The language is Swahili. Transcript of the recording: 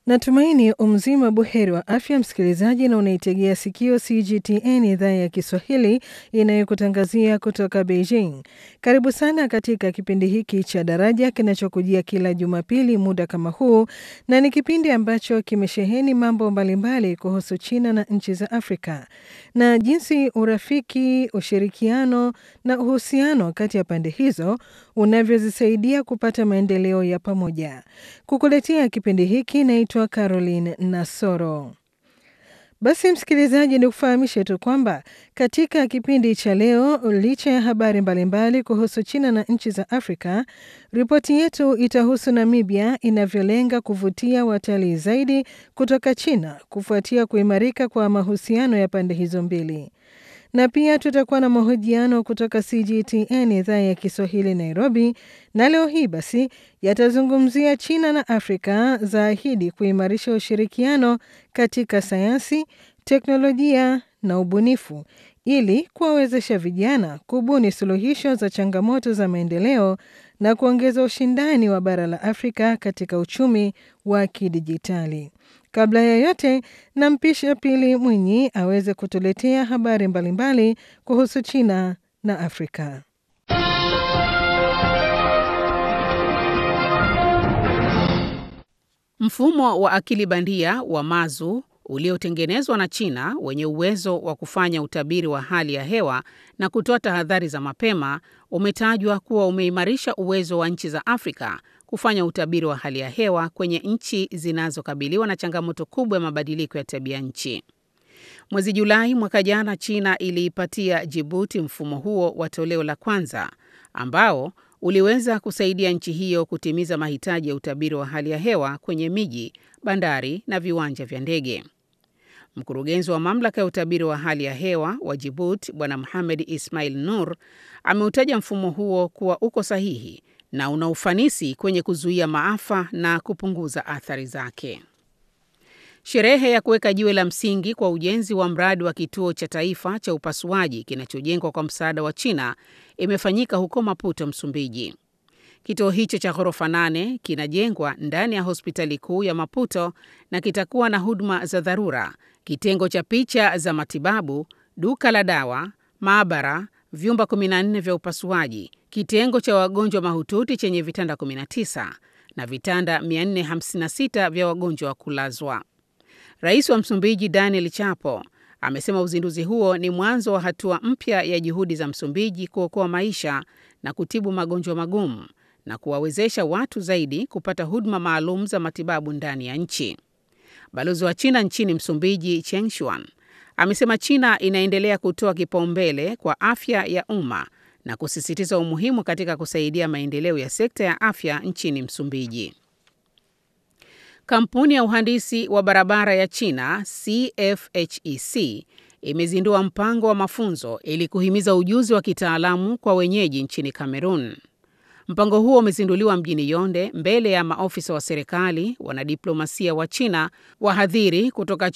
Natumaini umzima buheri wa afya msikilizaji, na unaitegea sikio CGTN idhaa ya Kiswahili inayokutangazia kutoka Beijing. Karibu sana katika kipindi hiki cha Daraja kinachokujia kila Jumapili muda kama huu, na ni kipindi ambacho kimesheheni mambo mbalimbali kuhusu China na nchi za Afrika na jinsi urafiki, ushirikiano na uhusiano kati ya pande hizo unavyozisaidia kupata maendeleo ya pamoja. Kukuletea kipindi hiki naitwa Caroline Nasoro. Basi msikilizaji, ni kufahamishe tu kwamba katika kipindi cha leo, licha ya habari mbalimbali kuhusu China na nchi za Afrika, ripoti yetu itahusu Namibia inavyolenga kuvutia watalii zaidi kutoka China kufuatia kuimarika kwa mahusiano ya pande hizo mbili na pia tutakuwa na mahojiano kutoka CGTN idhaa ya Kiswahili Nairobi, na leo hii basi yatazungumzia China na Afrika zaahidi kuimarisha ushirikiano katika sayansi, teknolojia na ubunifu ili kuwawezesha vijana kubuni suluhisho za changamoto za maendeleo na kuongeza ushindani wa bara la Afrika katika uchumi wa kidijitali. Kabla ya yote, nampisha Pili Mwinyi aweze kutuletea habari mbalimbali kuhusu China na Afrika. Mfumo wa akili bandia wa Mazu uliotengenezwa na China wenye uwezo wa kufanya utabiri wa hali ya hewa na kutoa tahadhari za mapema umetajwa kuwa umeimarisha uwezo wa nchi za Afrika kufanya utabiri wa hali ya hewa kwenye nchi zinazokabiliwa na changamoto kubwa ya mabadiliko ya tabia nchi. Mwezi Julai mwaka jana, China iliipatia Jibuti mfumo huo wa toleo la kwanza ambao uliweza kusaidia nchi hiyo kutimiza mahitaji ya utabiri wa hali ya hewa kwenye miji, bandari na viwanja vya ndege. Mkurugenzi wa mamlaka ya utabiri wa hali ya hewa wa Jibuti, Bwana Mohamed Ismail Nur, ameutaja mfumo huo kuwa uko sahihi na una ufanisi kwenye kuzuia maafa na kupunguza athari zake. Sherehe ya kuweka jiwe la msingi kwa ujenzi wa mradi wa kituo cha taifa cha upasuaji kinachojengwa kwa msaada wa China imefanyika huko Maputo, Msumbiji. Kituo hicho cha ghorofa nane kinajengwa ndani ya hospitali kuu ya Maputo na kitakuwa na huduma za dharura, kitengo cha picha za matibabu, duka la dawa, maabara, vyumba 14 vya upasuaji, kitengo cha wagonjwa mahututi chenye vitanda 19 na vitanda 456 vya wagonjwa wa kulazwa. Rais wa Msumbiji Daniel Chapo amesema uzinduzi huo ni mwanzo wa hatua mpya ya juhudi za Msumbiji kuokoa maisha na kutibu magonjwa magumu na kuwawezesha watu zaidi kupata huduma maalum za matibabu ndani ya nchi. Balozi wa China nchini Msumbiji, Cheng Shuan, amesema China inaendelea kutoa kipaumbele kwa afya ya umma na kusisitiza umuhimu katika kusaidia maendeleo ya sekta ya afya nchini Msumbiji. Kampuni ya uhandisi wa barabara ya China CFHEC imezindua mpango wa mafunzo ili kuhimiza ujuzi wa kitaalamu kwa wenyeji nchini Kamerun. Mpango huo umezinduliwa mjini Yonde mbele ya maofisa wa serikali, wanadiplomasia wa China, wahadhiri kutoka